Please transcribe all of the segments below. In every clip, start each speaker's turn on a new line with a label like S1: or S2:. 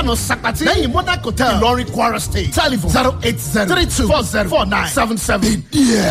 S1: ọ̀nà sàpàtì lẹ́yìn monarch hotel ìlọrin kwara state telephone zero eight zero three two four zero four nine seven seven.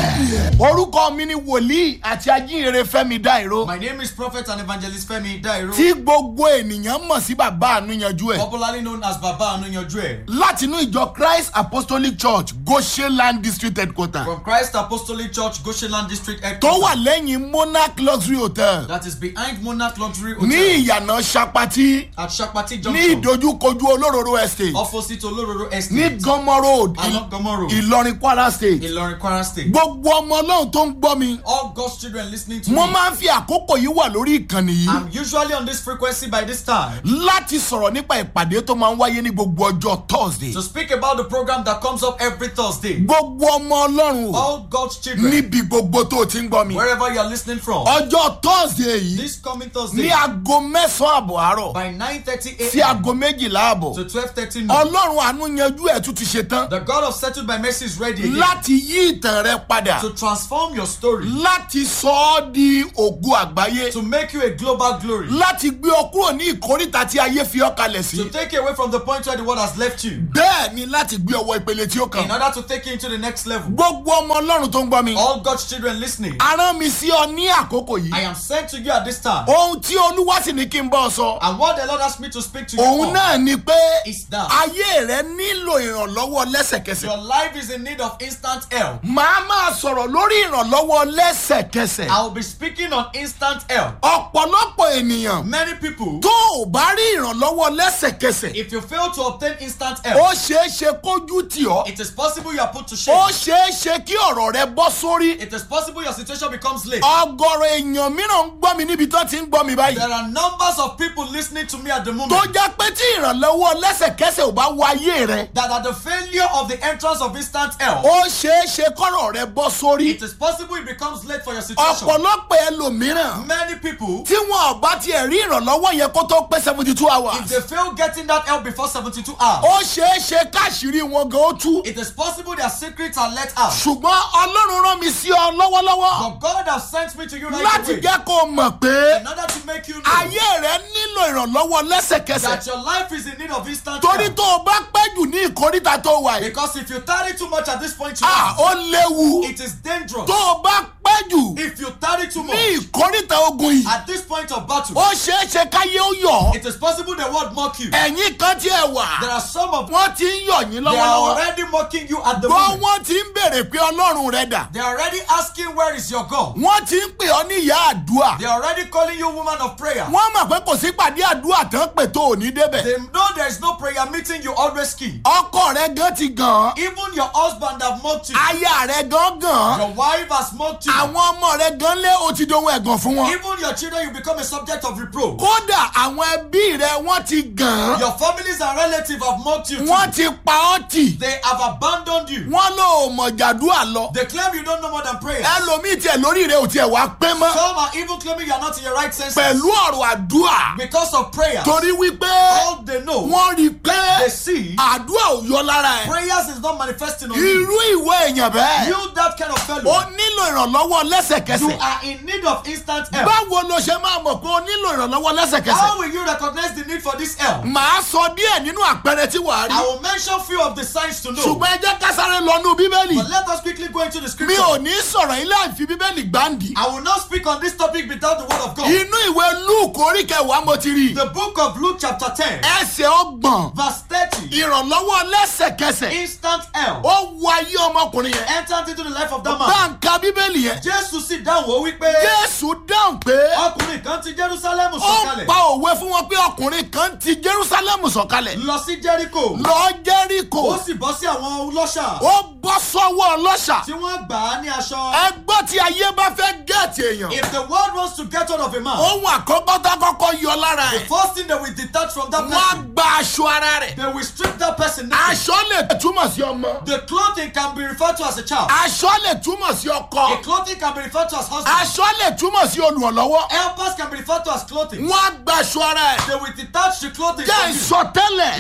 S1: orúkọ mi ni wòlíì àti ajínrere fẹ́mi dáìró
S2: My name is Prophet and Evangelist Femi Dairo,
S1: tí gbogbo ènìyàn mọ̀ sí bàbá ànúyanjú ẹ̀
S2: popularly known as Baba Anunyojue,
S1: látinú ìjọ christ apostolic church goshenland district headquarter
S2: from Christ Apostolic Church, Goshenland District
S1: tó
S2: Headquarters,
S1: wà lẹ́yìn monarch luxury hotel
S2: that is behind Monarch Luxury
S1: ní
S2: Hotel
S1: ìyànà sapati
S2: at Shakpati
S1: ní
S2: Junction,
S1: ìdojúkojú olóróró estate
S2: opposite Olororo
S1: ní
S2: Estate,
S1: gánmọ́ road
S2: along Gomo Road,
S1: ìlọrin kwara state
S2: Ilorin, Kwara State.
S1: gbogbo ọmọ ọlọ́run tó ń gbọ́ mi
S2: All God's children listening to
S1: mo
S2: me,
S1: máa ń fi àkókò yìí wà lórí ìkànnì yìí
S2: I'm usually on this frequency by this time
S1: láti sọ̀rọ̀ nípa ìpàdé tó máa ń wáyé ní gbogbo ọjọ́ thursday
S2: to speak about the program that comes up every Thursday.
S1: gbogbo ọmọ ọlọ́run o
S2: All God's children,
S1: níbi gbogbo tó o ti ń gbọ́ mi
S2: wherever you are listening from,
S1: ọjọ́ thursday yìí
S2: this coming
S1: ní
S2: Thursday
S1: aago mẹ́sàn-án àbọ̀ àárọ̀
S2: by 9:30
S1: sí
S2: a.m.
S1: aago méjìlá àbọ̀
S2: to 12:30 noon.
S1: ọlọ́run àánú yanjú ẹ̀ tún ti ṣe tán
S2: The God of settled by mercy is ready again
S1: láti yí ìtàn rẹ padà
S2: to transform your story,
S1: láti sọ ọ́ di ògo àgbáyé
S2: to make you a global glory,
S1: láti gbé ọ kúrò ní ìkórìtà tí ayé fi ọ́ kalẹ̀ sí
S2: to take you away from the point where the world has left you,
S1: bẹ́ẹ̀ ni láti gbé ọwọ́ ìpele tí ó kàn
S2: in order to take you into the next level.
S1: gbogbo ọmọ ọlọ́run tó ń gbọ́ mi
S2: All God's children listening,
S1: arán mi sí ọ ní àkókò
S2: I
S1: yìí
S2: am sent to you at this time.
S1: ohun tí olúwa sì ní kí n bọ́ ọ sọ
S2: And what the Lord asked me to speak to you
S1: òun
S2: on
S1: náà ni pé
S2: is that
S1: ayé rẹ nílò ìrànlọ́wọ́ lẹ́sẹ̀kẹsẹ̀
S2: your life is in need of instant help.
S1: màá máa sọ̀rọ̀ lórí ìrànlọ́wọ́ lẹ́sẹ̀kẹsẹ̀
S2: I will be speaking on instant help.
S1: ọ̀pọ̀lọpọ̀ ènìyàn
S2: Many people,
S1: tó ò bá rí ìrànlọ́wọ́ lẹ́sẹ̀kẹsẹ̀
S2: if you fail to obtain instant
S1: ó
S2: help,
S1: ṣeé ṣe kójú tì ọ́
S2: it is possible you are put to
S1: ó
S2: shame.
S1: ṣeé ṣe kí ọ̀rọ̀ rẹ bọ́ sórí
S2: It is possible your situation becomes late.
S1: ọgọ́rọ̀ èèyàn mìíràn ń gbọ́ mi níbi tó ti ń gbọ́ mi báyìí
S2: There are numbers of people listening to me at the
S1: tó
S2: moment
S1: jẹ́ pé tí ìrànlọ́wọ́ lẹ́sẹ̀kẹsẹ̀ ò bá wọ ayé rẹ
S2: that at the failure of the entrance of instant help,
S1: ó ṣeé ṣe kọ́rọ̀ rẹ bọ́ sórí
S2: it is possible it becomes late for your situation.
S1: ọ̀pọ̀lọpọ̀ ẹlòmíràn
S2: Many people,
S1: tí wọn ò bá tiẹ̀ rí ìrànlọ́wọ́ yẹn kó tó pé seventy two
S2: if
S1: hours
S2: they fail getting that help before 72 hours,
S1: ó ṣeé ṣe káṣírí wọn gan ó tú
S2: it is possible their secrets are let out.
S1: ṣùgbọ́n ọlọ́run rán mi sí ọ lọ́wọ́lọ́wọ́
S2: But God has sent me to you right
S1: láti
S2: away
S1: jẹ́ kó o mọ̀ pé
S2: in order to make you know
S1: ayé rẹ nílò ìrànlọ́wọ́ lẹ́sẹ̀kẹsẹ̀
S2: that your life is in need of instant
S1: torí
S2: help.
S1: tó o bá pẹ́ jù ní ìkórìtà tó wà yìí
S2: Because if you tarry too much at this point in
S1: ah
S2: life,
S1: ó léwu
S2: it is dangerous.
S1: tó o bá pẹ́ jù
S2: If you tarry too
S1: ní
S2: much
S1: ìkórìtà ogun yìí
S2: at this point of battle,
S1: ó ṣeé ṣe káyé ó yọ̀ ọ́
S2: it is possible the world mock you.
S1: ẹ̀yìn kan tí ẹ wà
S2: There are some of
S1: wọ́n ti ń yọ̀ yín
S2: they are
S1: lọ́wọ́lọ́wọ́
S2: already mocking you at the
S1: gbọ́
S2: moment.
S1: wọ́n ti ń béèrè pé ọlọ́run rẹ dà
S2: They are already asking where is your God.
S1: wọ́n ti ń pè ọ́ ní ìyá àdúrà
S2: They are already calling you woman of prayer.
S1: wọ́n mọ̀ pé kò sí pàdé àdúrà tán pè tó ò ní débẹ̀
S2: They know there is no prayer meeting you always keep.
S1: ọkọ rẹ gan ti gàn án
S2: Even your husband have mocked you.
S1: aya rẹ gan gàn án
S2: Your wife has mocked you.
S1: àwọn ọmọ rẹ gan lé o ti dohun ẹ̀gàn fún wọn
S2: Even your children you become a subject of reproach.
S1: kódà àwọn ẹbí rẹ wọ́n ti gàn án
S2: Your families and relatives have mocked you too.
S1: wọ́n ti pa ọ́ tì
S2: They have abandoned you.
S1: wọ́n ló mọ̀ jàdúrà lọ
S2: They claim you don't know more than prayer.
S1: ẹlòmíì tiẹ̀ lórí rẹ ò tiẹ̀ wá pé mọ́
S2: Some are even claiming you are not in your right senses
S1: pẹ̀lú ọ̀rọ̀ àdúrà
S2: because of prayer.
S1: torí wípé
S2: All they know,
S1: wọ́n rí i pé
S2: they see,
S1: àdúrà ò yọ lára ẹ̀
S2: prayers is not manifesting on you.
S1: irú ìwé èèyàn bẹ́ẹ̀
S2: You that kind of
S1: ó
S2: fellow,
S1: nílò ìrànlọ́wọ́
S2: you
S1: lẹ́sẹ̀kẹsẹ̀
S2: are in need of instant help.
S1: báwo ló ṣe máa mọ̀ pé ó nílò ìrànlọ́wọ́ lẹ́sẹ̀kẹsẹ̀
S2: How will you recognize the need for this help?
S1: màá sọ díẹ̀ nínú àpẹẹrẹ tí wàá rí
S2: I will mention few of the signs to know.
S1: ṣùgbọ́n ẹ jẹ́ ká sáré lọ́nú bíbélì
S2: But let us quickly go into the
S1: mi
S2: scripture.
S1: ò ní sọ̀rọ̀ ilé àìfi bíbélì gbáǹdì
S2: I will not speak on this topic without the word of God.
S1: inú ìwé luke orí kẹwàá mo ti rí
S2: The book of Luke chapter 10,
S1: ẹsẹ̀ ọgbọ̀n
S2: verse 30.
S1: ìrànlọ́wọ́ lẹ́sẹ̀kẹsẹ̀
S2: Instant help
S1: ó wọ ayé ọmọkùnrin yẹn
S2: entered into the life of that
S1: bá
S2: man.
S1: ń ka bíbélì yẹn
S2: Jésù sì dáhùn ó wípé
S1: jésù dáhùn pé
S2: ọkùnrin kan ti Jerusalem
S1: ó
S2: sọ̀kalẹ̀
S1: pa òwe fún wọn pé ọkùnrin kan ti jerusalem sọ̀kalẹ̀
S2: lọ sí Jericho.
S1: lọ jẹ́ríkò
S2: Ó sì bọ́ sí àwọn ọlọ́ṣà
S1: ó bọ́ sọ́wọ́ ọlọ́ṣà
S2: tí wọ́n gbà á ní aṣọ.
S1: ẹgbọ́n tí ayé bá fẹ́ gẹ̀ẹ́tì èèyàn
S2: If the world wants to get hold of a man,
S1: ohun àkọ́kọ́ tó kọ́kọ́ yọ lára
S2: the
S1: ẹ̀
S2: first thing they will detach from that
S1: wọ́n á
S2: person,
S1: gba aṣọ ara rẹ̀
S2: they will strip that person naked.
S1: aṣọ lè túmọ̀ sí ọmọ
S2: The clothing can be referred to as a child.
S1: aṣọ lè túmọ̀ sí ọkọ
S2: A clothing can be referred to as husband.
S1: aṣọ lè túmọ̀ sí olùrànlọ́wọ́
S2: Helpers can be referred to as clothing.
S1: wọ́n á gba aṣọ ara ẹ̀
S2: They will detach the clothing
S1: jẹ́
S2: from you.
S1: ìsọtẹ́lẹ̀
S2: Let me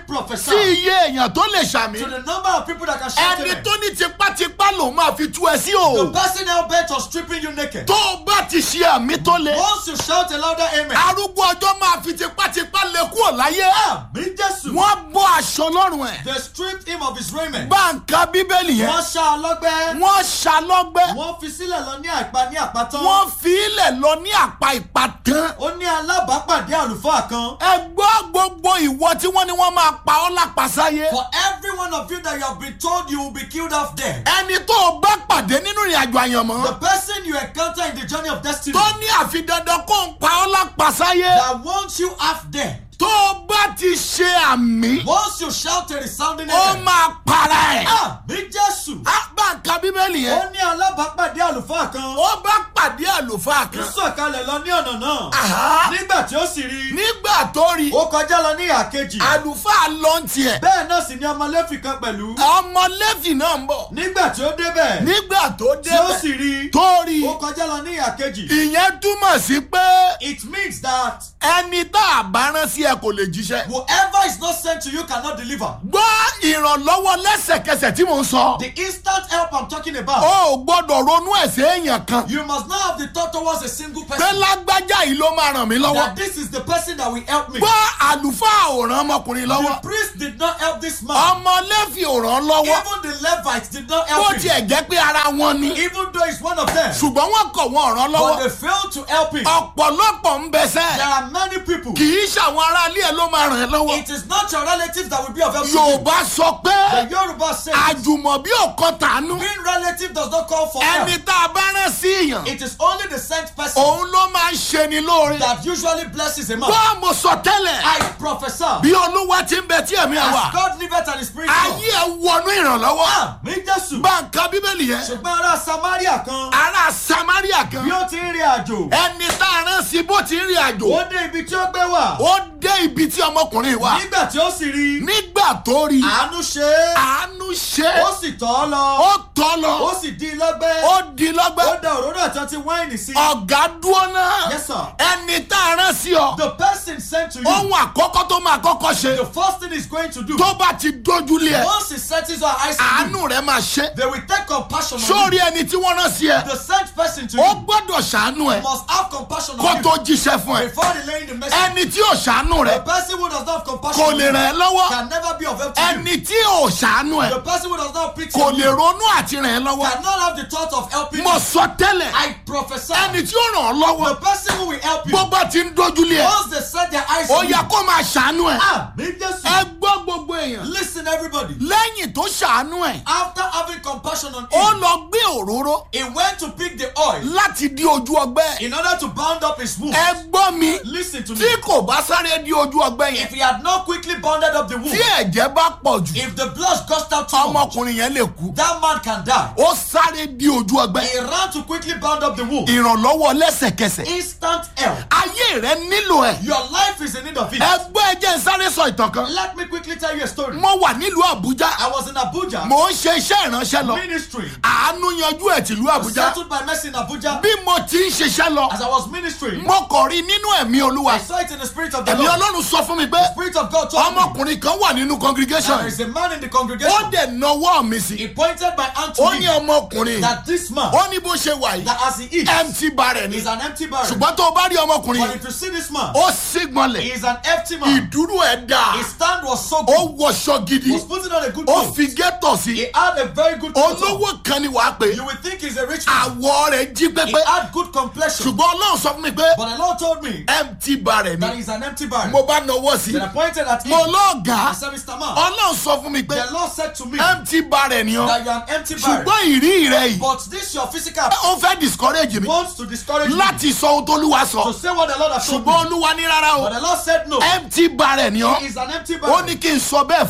S2: prophesy
S1: sí iye èèyàn tó lè ṣàmì
S2: to the number of people that can shout
S1: ẹni
S2: amen.
S1: tó ní tipátipá lòun máa fi tú ẹ sí o
S2: The person hell bent on stripping you naked.
S1: tó o bá ti ṣe àmì tó le
S2: Once you shout a louder amen.
S1: arúgbó ọjọ́ máa fi tipátipá lé kúrò láyé
S2: Àmì Jésù.
S1: wọ́n bọ́ aṣọ lọ́rùn ẹ̀
S2: They stripped him of his raiment.
S1: báńkà bíbélì yẹn
S2: Wọ́n ṣá a lọ́gbẹ́.
S1: wọ́n ṣàlọ́gbẹ́
S2: Wọ́n fi sílẹ̀ lọ ní àìpa ní àpátán.
S1: wọ́n fi ilẹ̀ lọ ní àpá ìpàtàn
S2: Ó ní alábàápàdé àlùfáà kan.
S1: ẹ gbọ́ gbogbo ìwọ tí wọ́n ní wọ́n máa pa ọ́ lápasáyé
S2: For every one of you that you have been told you will be killed off dead.
S1: ẹni tó o bá pàdé nínú ìrìn àjò àyànmọ́
S2: The person you encounter in the journey of destiny
S1: tó ní àfi dandan kó ń pa ọ́ lápasáyé
S2: that wants you half dead.
S1: tó o bá ti ṣe àmì
S2: Once you shout a resounding
S1: ó
S2: amen.
S1: máa para ẹ̀.
S2: Àmì Jésù.
S1: á bá ń ka bíbélì
S2: Ó
S1: yẹn
S2: ní alábàápàdé àlùfáà kan.
S1: ó bá pàdé àlùfáà
S2: Ó
S1: kan
S2: sọ̀kalẹ̀ lọ ní ọ̀nà náà.
S1: Àhá.
S2: Nígbà tí ó sì rí i,
S1: nígbà tó rí
S2: ó kọjá lọ ní ìhà kejì.
S1: àlùfáà lọ ń tiẹ̀
S2: Bẹ́ẹ̀ náà sì ni ọmọ Léfì kan pẹ̀lú.
S1: ọmọ lẹ́fì náà ń bọ̀
S2: Nígbà tí ó débẹ̀,
S1: nígbà tó
S2: tí ó sì
S1: débẹ̀
S2: rí i,
S1: tó rí
S2: ó kọjá lọ ní ìhà kejì.
S1: ìyẹn túmọ̀ sí pé
S2: It means that
S1: ẹni tá a bá rán sí ẹ kò lè jíṣẹ́.
S2: whoever is not sent to you cannot deliver.
S1: gbọ́ ìrànlọ́wọ́ lẹ́sẹ̀kẹsẹ̀ tí mò ń sọ.
S2: The instant help I'm talking about.
S1: o ò gbọ́dọ̀ ronú ẹ̀sẹ̀ èèyàn kan.
S2: You must not have the thought towards a single
S1: pé
S2: person
S1: lágbájá yìí ló máa ràn mí lọ́wọ́.
S2: that this is the person that will help me.
S1: gbọ́ àlùfáà ò ràn ọmọkùnrin
S2: The
S1: lọ́wọ́.
S2: priest did not help this man.
S1: ọmọ lẹ́fì ò ràn lọ́wọ́.
S2: Even the Levites did not
S1: bó
S2: help him.
S1: tiẹ̀ jẹ́ pé ara wọn ni.
S2: Even though he's one of them.
S1: ṣùgbọ́n wọ́n kọ̀ wọ́n ràn
S2: But
S1: lọ́wọ́.
S2: they failed to help him.
S1: ọ̀pọ̀lọpọ̀ ń bẹ
S2: There
S1: sẹ́.
S2: are many people.
S1: kì í ṣàwọn aráalé ẹ̀ ló máa ràn ẹ́ lọ́wọ́.
S2: It is not your relatives that will be of help to you.
S1: yorùbá sọ pé
S2: The Yoruba says
S1: àjùmọ̀bí ò kọ́ tàánú.
S2: being relative does not call for help.
S1: ẹni tá a bá rán sí yàn.
S2: It is only the sent person
S1: òun ló máa ń ṣe ni lóore.
S2: that usually blesses a man.
S1: bọ́ mo sọ tẹ́lẹ̀
S2: I prophesy.
S1: bí olúwa ti ń bẹ tí ẹ̀mí ẹ̀
S2: As
S1: wà
S2: God liveth and his spirit
S1: ayé ẹ̀ wọnú ìrànlọ́wọ́
S2: Mi Jésù.
S1: bá ń ka bíbélì yẹn
S2: Ṣùgbọ́n ará Samaria kan
S1: ará samaria kan
S2: bí ó ti ń rin àjò.
S1: ẹni tá a rán sí bó ti ń rìn àjò
S2: Ó dé ibi tí ó gbé wà.
S1: ó dé ibi tí ọmọkùnrin wà
S2: Nígbà tí ó sì rí i,
S1: nígbà tó rí
S2: àánú ṣe é.
S1: àánú ṣe
S2: Ó sì tọ́ ọ lọ.
S1: ó tọ́
S2: Ó
S1: lọ
S2: sì di lọ́gbẹ́.
S1: ó di
S2: Ó
S1: lọ́gbẹ́
S2: da òróró àti ọtí wáìnì sí.
S1: ọ̀gá dúró náà
S2: Yes, sir.
S1: ẹni tá a rán sí ọ
S2: The person sent to you,
S1: ohun àkọ́kọ́ tó máa kọ́kọ́ ṣe
S2: the first thing he's going to do,
S1: tó bá ti dójúlé ẹ
S2: once he settles our eyes on you,
S1: àánú rẹ máa ṣe
S2: they will take compassion on
S1: sórí
S2: you.
S1: ẹni tí wọ́n rán sí ẹ
S2: The sent person to
S1: ó
S2: you
S1: gbọ́dọ̀ ṣàánú ẹ
S2: must have compassion
S1: kó
S2: on you
S1: tó jíṣẹ́ fún ẹ
S2: before relaying the message.
S1: ẹni tí ò ṣàánú rẹ
S2: The person who does not have compassion
S1: kò
S2: on
S1: lè
S2: you
S1: ràn ẹ́ lọ́wọ́
S2: can never be of help to you.
S1: ẹni tí ò ṣàánú ẹ
S2: The person who does not have pity
S1: kò
S2: on
S1: lè
S2: you
S1: ronú àti ràn ẹ́ lọ́wọ́
S2: cannot have the thought of helping
S1: mo
S2: you.
S1: sọ tẹ́lẹ̀
S2: I prophesy.
S1: ẹni tí ó ràn ọ́ lọ́wọ́
S2: The person who will help you,
S1: bó bá ti ń dójúlé ẹ
S2: once they set their eyes
S1: ó
S2: on you,
S1: yẹ kó máa ṣàánú ẹ
S2: ah, me just
S1: ẹ gbọ́ gbogbo èèyàn
S2: listen, everybody.
S1: lẹ́yìn tó ṣàánú ẹ
S2: After having compassion on
S1: ó
S2: him,
S1: lọ gbé òróró
S2: he went to pick the oil
S1: láti di ojú ọgbẹ́
S2: in order to bound up his wound.
S1: ẹ gbọ́ mi
S2: Listen to me.
S1: tí kò bá sáré di ojú ọgbẹ́ yẹn
S2: If he had not quickly bounded up the wound,
S1: tí ẹ̀jẹ̀ bá pọ̀ jù
S2: if the blood gushed out too much,
S1: ọmọkùnrin yẹn lè kú
S2: that man can die.
S1: ó sáré di ojú ọgbẹ́
S2: He ran to quickly bound up the wound.
S1: ìrànlọ́wọ́ lẹ́sẹ̀kẹsẹ̀
S2: Instant help.
S1: ayé rẹ nílò ẹ
S2: Your life is in need of it.
S1: ẹgbẹ́ ẹjẹ́ ń sáré sọ ìtàn kan
S2: Let me quickly tell you a story.
S1: mo wà nílùú àbújá
S2: I was in Abuja,
S1: mo ń ṣe iṣẹ́ ìránṣẹ́ lọ
S2: ministering.
S1: àánú yanjú ẹ̀ tìlú àbújá
S2: Settled by mercy in Abuja.
S1: bí mo ti ń ṣiṣẹ́ lọ
S2: As I was ministering,
S1: mo kọ̀ rí nínú ẹ̀mí olúwa
S2: I saw it in the spirit of the
S1: ẹ̀mí
S2: Lord.
S1: ọlọ́run sọ fún mi pé
S2: Spirit of God told me
S1: ọmọkùnrin kan wà nínú congregation
S2: there is a man in the
S1: ó
S2: congregation.
S1: dẹ̀ nawọ́ mi sí
S2: He pointed my hand to
S1: ó ní
S2: me
S1: ọmọkùnrin
S2: that this man,
S1: ó ní bó ṣe wà yìí
S2: that as he eats,
S1: empty barrel ni
S2: is an empty barrel.
S1: ṣùgbọ́n tó o bá rí ọmọkùnrin
S2: But
S1: yìí
S2: if you see this man,
S1: ó sígbọnlẹ̀
S2: he is an empty man.
S1: ìdúró ẹ̀ dáa
S2: His stand was so
S1: ó
S2: good.
S1: wọṣọ gidi
S2: He was putting on a good
S1: ó
S2: coat.
S1: fi gẹ́tọ̀ sí
S2: He had a very good coat. on.
S1: olówó kan ni wàá pè
S2: You would think he's a rich man.
S1: àwọ̀ rẹ̀ jí
S2: He
S1: pépé
S2: had good complexion.
S1: ṣùgbọ́n ọlọ́run sọ fún mi pé
S2: But the Lord told me
S1: empty barrel
S2: that
S1: ni
S2: he's an empty barrel.
S1: mo bá nawọ́ sí
S2: Then I pointed at him.
S1: mo
S2: I
S1: lọ́ọ̀gá
S2: said, Mr. Man,
S1: ọlọ́run sọ fún mi pé
S2: the Lord said to me
S1: empty barrel ni ọ
S2: that you're an empty barrel.
S1: ṣùgbọ́n ìrí rẹ yìí
S2: But this your physical
S1: ó fẹ́ discourage mi
S2: wants to discourage you
S1: láti sọ ohun tó lúwa
S2: to
S1: sọ
S2: say what the Lord has told me.
S1: ṣùgbọ́n olúwa ní rárá o
S2: But the Lord said no.
S1: empty barrel ni ọ
S2: He is an empty
S1: ó
S2: barrel.
S1: ní kí n sọ bẹ́ẹ̀
S2: That
S1: fún
S2: I
S1: ẹ
S2: should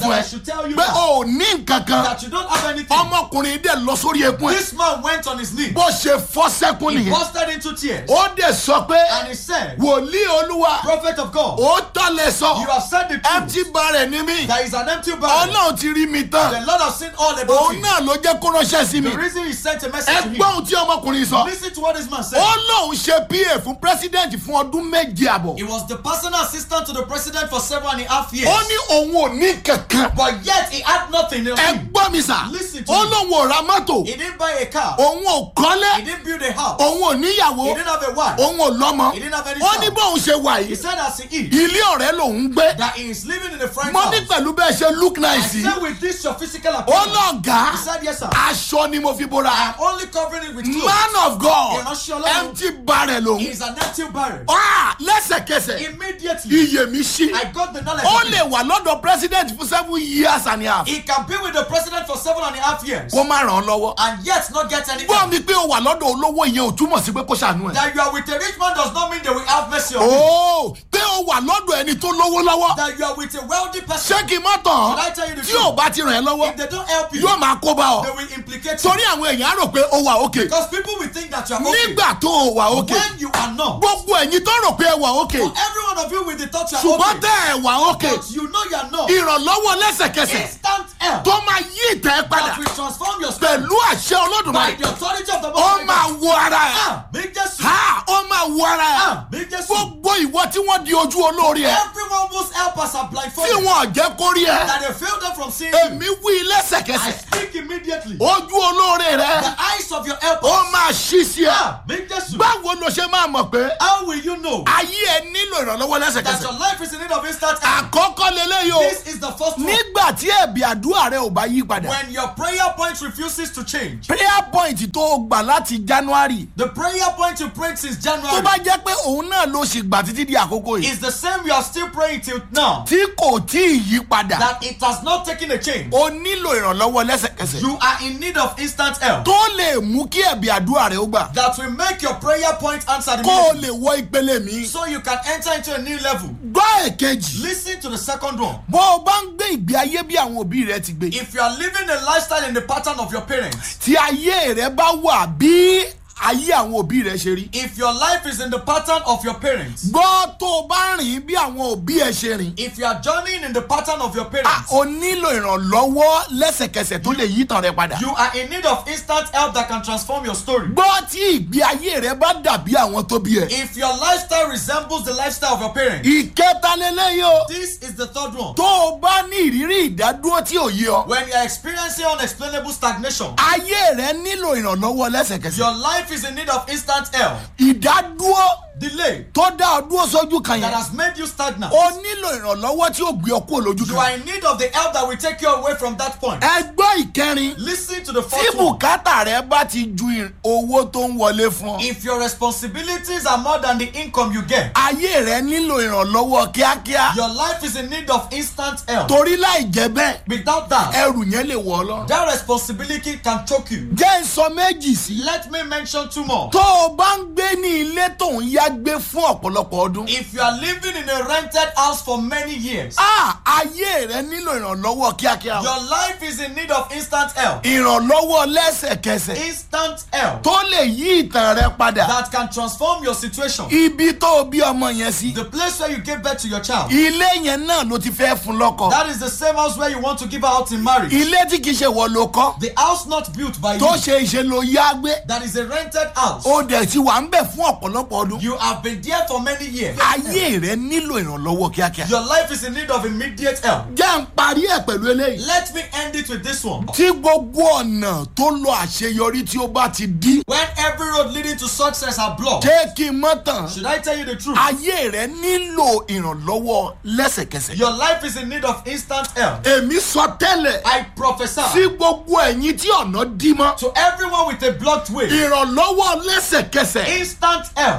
S2: tell you
S1: pé
S2: that,
S1: o ò ní nǹkan kan
S2: that you don't have anything.
S1: ọmọkùnrin dẹ̀ lọ sórí ekun ẹ̀
S2: This man went on his knee.
S1: bó ṣe fọ́ sẹ́kún
S2: He
S1: nìyẹn
S2: busted into tears.
S1: ó dẹ̀ sọ pé
S2: And he said,
S1: wòlíì olúwa
S2: Prophet of God,
S1: ó tọ́lẹ̀ sọ
S2: you have said the
S1: empty
S2: truth.
S1: barrel ni mí
S2: There is an empty barrel.
S1: ọlọ́run ti rí mi tán
S2: The Lord has seen all about
S1: òun
S2: you.
S1: náà ló jẹ́ kó ránṣẹ́ sí mi
S2: The reason he sent a message
S1: ẹ
S2: to him.
S1: gbọ́ ohun tí ọmọkùnrin sọ
S2: Listen to what this man
S1: ó
S2: said.
S1: lóun ṣe pa fún president fún ọdún méje àbọ̀
S2: He was the personal assistant to the president for seven and a half years.
S1: ó ní òun ò ní kankan
S2: But yet he had nothing. else.
S1: ẹ gbọ́ mi sà
S2: Listen to
S1: ó
S2: me.
S1: lóun ò ra mọ́tò
S2: He didn't buy a car.
S1: òun ò kọ́lé
S2: He didn't build a house.
S1: òun ò níyàwó
S2: He didn't have a wife.
S1: òun ò lọ́mọ
S2: He didn't have any
S1: ó
S2: child.
S1: ní bóun ṣe wà
S2: He
S1: yìí
S2: said as he is,
S1: ilé ọ̀rẹ́ lòun ń gbé
S2: that he is living in a friend's
S1: mo
S2: house.
S1: ní pẹ̀lú bẹ́ẹ̀ ṣe look
S2: I
S1: nice yìí
S2: said with this your physical
S1: ó
S2: appearance.
S1: lọ́ọ̀gá
S2: He said yes sir.
S1: aṣọ ni mo fi bóra
S2: I am only covering it with clothes.
S1: man of God
S2: Ìránṣẹ́ Ọlọ́run.
S1: empty barrel
S2: He
S1: lòun
S2: is an empty barrel.
S1: Ah, lẹ́sẹ̀kẹsẹ̀
S2: Immediately,
S1: iye mi ṣí
S2: I got the knowledge.
S1: ó
S2: of it.
S1: lè wà lọ́dọ̀ president fún seven years and a half
S2: He can be with the president for seven and a half years
S1: kó má ràn án lọ́wọ́
S2: and yet not get any.
S1: gbọ́ mi pé o wà lọ́dọ̀ olówó yẹn ò túmọ̀ sí pé kó ṣàánú ẹ̀.
S2: That you are with a rich man does not mean they will have mercy on you.
S1: ooo pé o wà lọ́dọ̀ ẹni tó lówó lọ́wọ́
S2: That you are with a wealthy person.
S1: ṣé kí n má tàn
S2: Should I
S1: án
S2: tell you the
S1: tí ò
S2: truth?
S1: bá ti ràn ẹ́ lọ́wọ́
S2: If they don't help you,
S1: yóò máa kó bá
S2: they
S1: ọ
S2: will implicate you.
S1: torí àwọn èèyàn á rò pé o wà òkè
S2: Because people will think that you are okay.
S1: nígbà tó o wà òkè
S2: When you are not.
S1: gbogbo ẹ̀yin tó rò pé ẹ wà òkè
S2: For every one of you with the thought you are
S1: ṣùgbọ́n
S2: okay.
S1: tẹ́ ẹ wà òkè
S2: But you know you are not.
S1: ìrànlọ́wọ́ lẹ́sẹ̀kẹsẹ̀
S2: Instant help.
S1: tó máa yí ìtẹ́ padà
S2: That will transform your spirit
S1: pẹ̀lú àṣẹ
S2: by
S1: olódùmarè
S2: the authority of the
S1: ó
S2: Most
S1: máa
S2: High God.
S1: wo ara ẹ̀
S2: Ah, big Jesus.
S1: ha ó máa wo ara ẹ̀
S2: Ah, big Jesus.
S1: gbogbo ìwọ tí wọ́n di ojú olórí ẹ̀
S2: Everyone whose helpers are
S1: tí
S2: blindfolded.
S1: wọn ò jẹ́ kó rí ẹ
S2: That they fail them from seeing you.
S1: èmi wí
S2: I
S1: lẹ́sẹ̀kẹsẹ̀
S2: speak immediately.
S1: ojú olóore rẹ
S2: The eyes of your helpers.
S1: ó máa ṣí sí ẹ
S2: Ah, big Jesus.
S1: báwo ló ṣe máa mọ̀ pé
S2: How will you know
S1: ayé ẹ nílò ìrànlọ́wọ́
S2: that
S1: lẹ́sẹ̀kẹsẹ̀
S2: your life is in need of instant help?
S1: àkọ́kọ́ lélẹ́yìí o
S2: This is the first one.
S1: nígbà tí ẹ̀bì àdúrà rẹ ò bá yí padà
S2: When your prayer point refuses to change.
S1: prayer point tó o gbà láti january
S2: The prayer point you prayed since
S1: tó
S2: January
S1: bá jẹ́ pé òun náà ló ṣì gbà títí di àkókò yìí
S2: is the same you are still praying till now.
S1: tí kò tí ì yí padà
S2: That it has not taken a change.
S1: o nílò ìrànlọ́wọ́ lẹ́sẹ̀kẹsẹ̀
S2: You are in need of instant help.
S1: tó lè mú kí ẹ̀bì àdúrà rẹ ó gbà
S2: That will make your prayer point answered
S1: kó o
S2: immediately.
S1: lè wọ ìpele mi
S2: So you can enter into a new level.
S1: gbọ́ èkejì
S2: Listen to the second one.
S1: bó o bá ń gbé ìgbé ayé bí àwọn òbí rẹ ti gbé
S2: If you are living a lifestyle in the pattern of your parents,
S1: tí ayé rẹ bá wà bí ayé àwọn òbí rẹ ṣe rí
S2: if your life is in the pattern of your parents,
S1: gbọ́ tó o bá rìn bí àwọn òbí ẹ ṣe rìn
S2: if you are journeying in the pattern of your
S1: a
S2: parents,
S1: o nílò ìrànlọ́wọ́ lẹ́sẹ̀kẹsẹ̀ tó lè yí ìtàn rẹ padà
S2: you are in need of instant help that can transform your story.
S1: gbọ́ tí ìgbé ayé rẹ bá dàbí àwọn tó bí ẹ
S2: If your lifestyle resembles the lifestyle of your parents,
S1: ìkẹta lélẹ́yìí o
S2: this is the third one.
S1: tó o bá ní ìrírí ìdádúró tí ò yé ọ
S2: When you are experiencing unexplainable stagnation,
S1: ayé rẹ nílò ìrànlọ́wọ́ lẹ́sẹ̀kẹsẹ̀
S2: your life is in need of instant help.
S1: ìdádúró
S2: Delay
S1: tó dá ọ dúró sójú kan
S2: that
S1: yẹn
S2: has made you stagnant.
S1: o nílò ìrànlọ́wọ́ tí ó gbé ọ kúrò lójú
S2: You
S1: kan
S2: are in need of the help that will take you away from that point.
S1: ẹgbọ́ ìkẹrin
S2: Listen to the
S1: tí
S2: fourth one.
S1: bùkátà rẹ bá ti ju ì- owó tó ń wọlé fún ọ
S2: If your responsibilities are more than the income you get,
S1: ayé rẹ nílò ìrànlọ́wọ́ kíákíá
S2: your life is in need of instant help.
S1: torí láì jẹ́ bẹ́ẹ̀
S2: Without that,
S1: ẹrù yẹn lè wọ̀ ọ́ lọ.
S2: that responsibility can choke you.
S1: jẹ́ ń sọ méjì sí.
S2: Let me mention two more.
S1: tó o bá ń gbé ní ilé tó ń yá gbé fún ọ̀pọ̀lọpọ̀ ọdún.
S2: If you are living in a rented house for many years,
S1: a ayé rẹ nílò ìrànlọ́wọ́ kíákíá. o.
S2: your life is in need of instant help.
S1: ìrànlọ́wọ́ lẹ́sẹ̀kẹsẹ̀
S2: Instant help
S1: tó lè yí ìtàn rẹ padà.
S2: that can transform your situation.
S1: ibi tó o bí ọmọ yẹn sí.
S2: The place where you gave birth to your child.
S1: ilé yẹn náà ló ti fẹ́ fún lọ́kọ.
S2: That is the same house where you want to give her out in marriage.
S1: ilé tí kìí ṣe wọ ló kọ́.
S2: The house not built by
S1: tó
S2: you.
S1: ṣe ìṣe ló yá gbé.
S2: That is a rented house.
S1: ó dẹ̀ ti wà ń bẹ̀ fún ọ̀pọ̀lọpọ̀ ọdún.
S2: You have been there for many years.
S1: ayé rẹ nílò ìrànlọ́wọ́ kíákíá.
S2: Your life is in need of immediate help.
S1: jẹ́ ń parí ẹ̀ pẹ̀lú eléyìí.
S2: Let me end it with this one.
S1: tí gbogbo ọ̀nà tó lọ àṣeyọrí tí ó bá ti dí.
S2: When every road leading to success are blocked,
S1: jẹ́ kí n mọ́ tàn.
S2: should I tell you the truth?
S1: ayé rẹ nílò ìrànlọ́wọ́ lẹ́sẹ̀kẹsẹ̀.
S2: Your life is in need of instant help.
S1: èmi sọ tẹ́lẹ̀
S2: I prophesy
S1: sí gbogbo ẹ̀yin tí ọ̀nà dí mọ́.
S2: to everyone with a blocked way.
S1: ìrànlọ́wọ́ lẹ́sẹ̀kẹsẹ̀.
S2: Instant help.
S1: a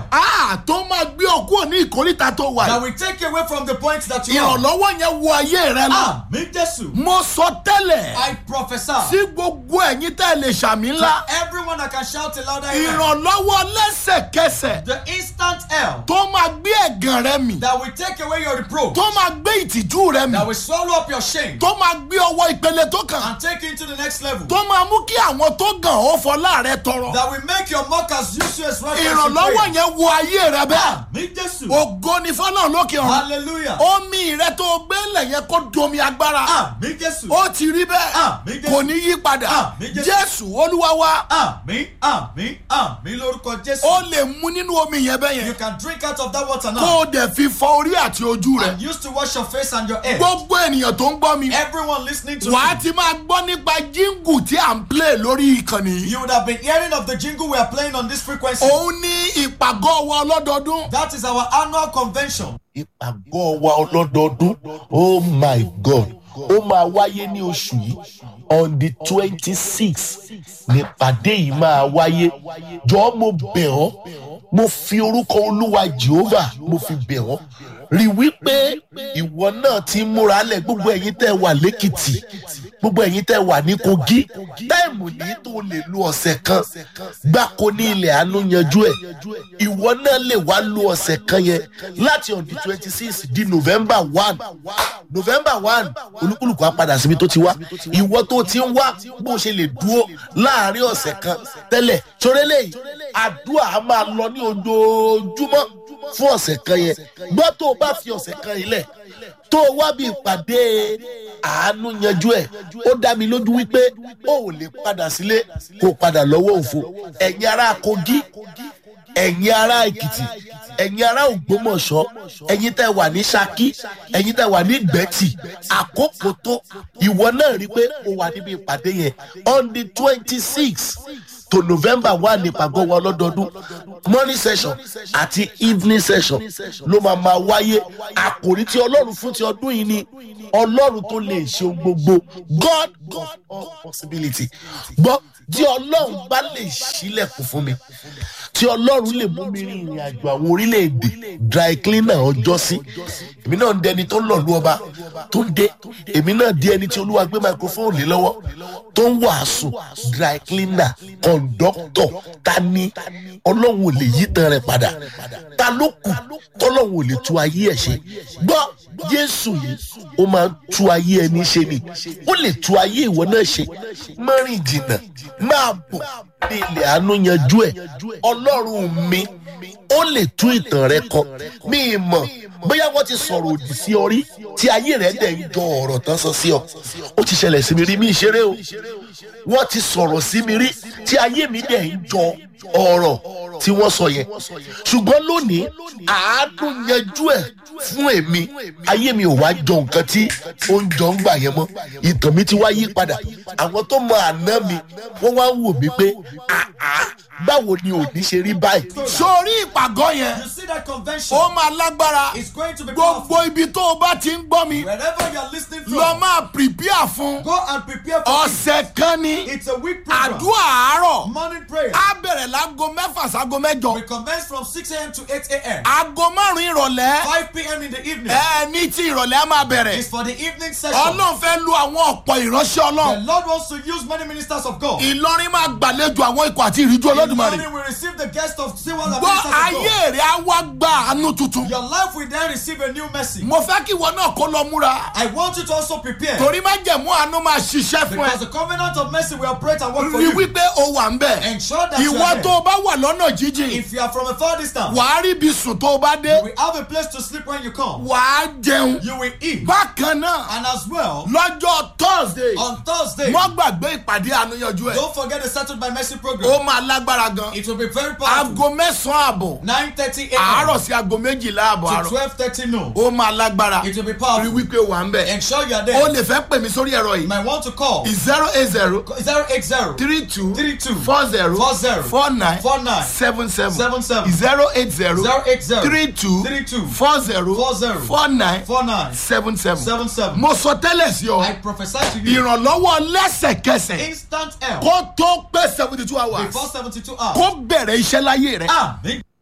S1: à tó máa gbé ọkú ní ìkórìtà tó wà
S2: That
S1: yìí.
S2: will take you away from the point that you are.
S1: ìrànlọ́wọ́ yẹn wọ ayé rẹ lọ.
S2: Àmì Jésù.
S1: mo sọ tẹ́lẹ̀
S2: I prophesy.
S1: sí gbogbo ẹ̀yin tẹ́ ẹ lè ṣàmì ńlá.
S2: Everyone that can shout a louder amen.
S1: ìrànlọ́wọ́ lẹ́sẹ̀kẹsẹ̀
S2: The instant help
S1: tó máa gbé ẹ̀gàn rẹ mì.
S2: that will take away your reproach.
S1: tó máa gbé ìtìjú rẹ mì.
S2: That will swallow up your shame
S1: tó máa gbé ọwọ́ ìpele tó kàn.
S2: and take you into the next level.
S1: tó máa mú kí àwọn tó gàn ó fọlá rẹ tọrọ.
S2: That will make your mockers use you as reference. in
S1: ìrànlọ́wọ́
S2: prayer.
S1: yẹn wọ ayé rẹ bẹ́ẹ̀.
S2: Àmì Jésù.
S1: ògo ni fọlọ́run lókè ọ̀run.
S2: Hallelujah.
S1: omi rẹ tó gbé lẹ̀ yẹn kó domi agbára.
S2: Àmì Jésù.
S1: ó ti rí bẹ́ẹ̀
S2: Àmín Jésù.
S1: kò ní yí padà
S2: Àmín Jésù.
S1: jésù olúwa wa
S2: Àmì àmì àmì lórúkọ Jésù.
S1: ó lè mú nínú omi yẹn bẹ́ẹ̀
S2: You
S1: yẹn
S2: can drink out of that water
S1: kó
S2: now.
S1: o dẹ̀ fi fọ orí àti ojú rẹ
S2: And use to wash your face and your head.
S1: gbogbo ènìyàn tó ń gbọ́ mi
S2: Everyone listening to
S1: wàá
S2: me.
S1: ti máa gbọ́ nípa jíngù tí à ń play lórí ìkànnì yìí
S2: You would have been hearing of the jingle we are playing on this frequency.
S1: òun ní ìpàgọ́ wa ọlọ́dọọdún
S2: That is our annual convention.
S3: ìpàgọ́ wa ọlọ́dọọdún oh my god ó máa wáyé ní oṣù yìí on the twenty six nípàdé yìí máa wáyé jọ̀ọ́ mo bẹ̀ ọ́ mo fi orúkọ olúwa jehovah mo fi bẹ̀ ọ́ rí wípé ìwọ náà ti ń múra lẹ̀ gbogbo ẹ̀yin tẹ́ wà lẹ́kìtì gbogbo ẹ̀yin tẹ́ wà ní kogi táìmù ní tó lè lu ọ̀sẹ̀ kan gbáko ní ilẹ̀ àánú yanjú ẹ̀ ìwọ náà lè wá lu ọ̀sẹ̀ kan yẹn láti on the twenty six di november one november one olúkúlùkù á padà síbi tó ti wá ìwọ tó ti ń wá bó ṣe lè dúró láàrin ọ̀sẹ̀ kan tẹ́lẹ̀ sórélé yìí àdúrà á máa lọ ní ojoojúmọ́ fún ọ̀sẹ̀ kan yẹn gbọ́ tó o bá fi ọ̀sẹ̀ kan yìí lẹ̀ tó o wá bí ìpàdé àánú yanjú ẹ̀ ó dá mi lójú wípé o ò lè padà sílé kó o padà lọ́wọ́ òfo ẹ̀yin ará kogi ẹ̀yin ará èkìtì ẹ̀yin ará ògbómọ̀ṣọ́ ẹ̀yin tẹ́ wà ní saki ẹ̀yin tẹ́ wà ní gbẹ̀tì àkókò tó ìwọ náà rí i pé o wà níbi ìpàdé yẹn on the twenty six to november one ní ìpàgọ́ wa lọ́dọọdún morning session àti evening session ló máa máa wáyé àkòrí tí ọlọ́run fún ti ọdún yìí ni ọlọ́run tó lè ṣe ohun gbogbo god of all possibility gbọ́ tí ọlọ́run bá lè ṣílẹ̀kùn fún mi tí ọlọ́run lè mú mi rin ìrìn àjò àwọn orílẹ̀-èdè dry cleaner ọjọ́ sí èmi náà ń dẹni tó ń lọ̀lú ọba tó ń dé èmi náà di ẹni tí olúwa gbé microphone lé lọ́wọ́ tó ń wàásù dry cleaner conductor ta ni ọlọ́run ò lè yí tan rẹ̀ padà ta ló kù tọ́lọ́run ò lè tú ayé ẹ̀ ṣe gbọ́ jésù yìí ó máa ń tú ayé ẹni ṣe ni ó lè tú ayé ìwọ náà ṣe mọ́rin jìnnà máa bọ̀ ní ilẹ̀ àánú yanjú ẹ̀ ọlọ́run mi ó lè tú ìtàn rẹ kọ mí ì mọ̀ bóyá wọ́n ti sọ̀rọ̀ òdì sí ọ rí tí ayé rẹ̀ dẹ̀ ń jọ ọ̀rọ̀ tán sọ sí ọ ó ti ṣẹlẹ̀ sí mi rí mi ìṣeré o wọ́n ti sọ̀rọ̀ sí mi rí tí ayé mi dẹ̀ ń jọ ọ̀rọ̀ tí wọ́n sọ yẹn ṣùgbọ́n lónìí àánú yanjú ẹ̀ fún èmi ayé mi ò wá jọ nǹkan tí ó ń jọ ń gbà yẹn mọ́ ìtàn mi ti wá yí padà àwọn tó mọ àná mi wọ́n wá ń wò mí pé àá báwo ni òní ṣe rí báyìí.
S1: sórí ìpàgọ́ yẹn
S2: You see that convention
S1: ó máa lágbára
S2: is going to be
S1: gbogbo
S2: powerful.
S1: ibi tó o bá ti ń gbọ́ mi
S2: Wherever you are listening
S1: lọ
S2: from,
S1: máa prepare fún
S2: go and prepare for it.
S1: ọ̀sẹ̀ kan ní
S2: It's a week program.
S1: àdúrà àárọ̀
S2: Morning prayer.
S1: á bẹ̀rẹ̀ láago mẹ́fà sáago mẹ́jọ
S2: We commence from 6 a.m. to 8 a.m.
S1: aago márùn-ún ìrọ̀lẹ́
S2: 5 p.m. in the evening
S1: ẹ ní tí ìrọ̀lẹ́ á máa bẹ̀rẹ̀
S2: is for the evening session.
S1: ọlọ́run fẹ́ lu àwọn ọ̀pọ̀ ìránṣẹ́
S2: The
S1: ọlọ́run
S2: Lord wants to use many ministers of God.
S1: ìlọrin máa gbàlejò àwọn ikọ̀ àti ìríjú
S2: In the
S1: olódùmarè
S2: morning, we receive the guest of Siwa the
S1: gbọ́
S2: ministers of
S1: ayé
S2: God.
S1: rẹ̀ á wá gba àánú tuntun
S2: Your life will then receive a new mercy.
S1: mo fẹ́ kí ìwọ náà kó lọ múra
S2: I want you to also prepare
S1: torí má jẹ̀mú àánú máa ṣiṣẹ́ fún ẹ
S2: because the covenant of mercy will operate and work for
S1: rí
S2: you.
S1: wípé o wà ń bẹ̀
S2: Ensure that you
S1: ìwọ
S2: are
S1: tó
S2: there.
S1: o bá wà lọ́nà jíjìn
S2: If you are from a far distance,
S1: wàá rí ibi sùn tó o bá dé
S2: you will have a place to sleep when you come.
S1: wàá jẹun
S2: You will eat.
S1: bákan náà
S2: And as well,
S1: lọ́jọ́ thursday
S2: on Thursday,
S1: wọ́n gbàgbé ìpàdé àánúyanjú ẹ̀
S2: don't forget the Settled by Mercy program.
S1: ó máa lágbára gan
S2: It will be very powerful.
S1: aago mẹ́sàn-án àbọ̀
S2: 9:30
S1: àárọ̀
S2: a.m.
S1: sí aago méjìlá àbọ̀
S2: to
S1: àárọ̀
S2: 12:30 noon.
S1: ó máa lágbára
S2: It will be
S1: rí
S2: powerful.
S1: wípé o wà ń bẹ̀
S2: Ensure you are
S1: o
S2: there.
S1: lè fẹ́ pè mí sórí ẹ̀rọ
S2: You
S1: yìí
S2: might want to call
S1: zero eight zero
S2: 080
S1: three two
S2: Three two.
S1: four zero
S2: Four zero.
S1: four nine
S2: Four nine.
S1: seven seven
S2: Seven seven.
S1: zero eight zero
S2: 080
S1: three two
S2: Three two.
S1: four zero
S2: Four zero.
S1: four nine
S2: Four nine.
S1: seven seven
S2: Seven seven.
S1: mo sọ tẹ́lẹ̀ sí ọ
S2: I prophesy to you
S1: ìrànlọ́wọ́ lẹ́sẹ̀kẹsẹ̀
S2: instant help
S1: kó tó pé seventy two hours
S2: before 72 hours.
S1: kó bẹ̀rẹ̀ iṣẹ́ láyé rẹ̀
S2: Amen.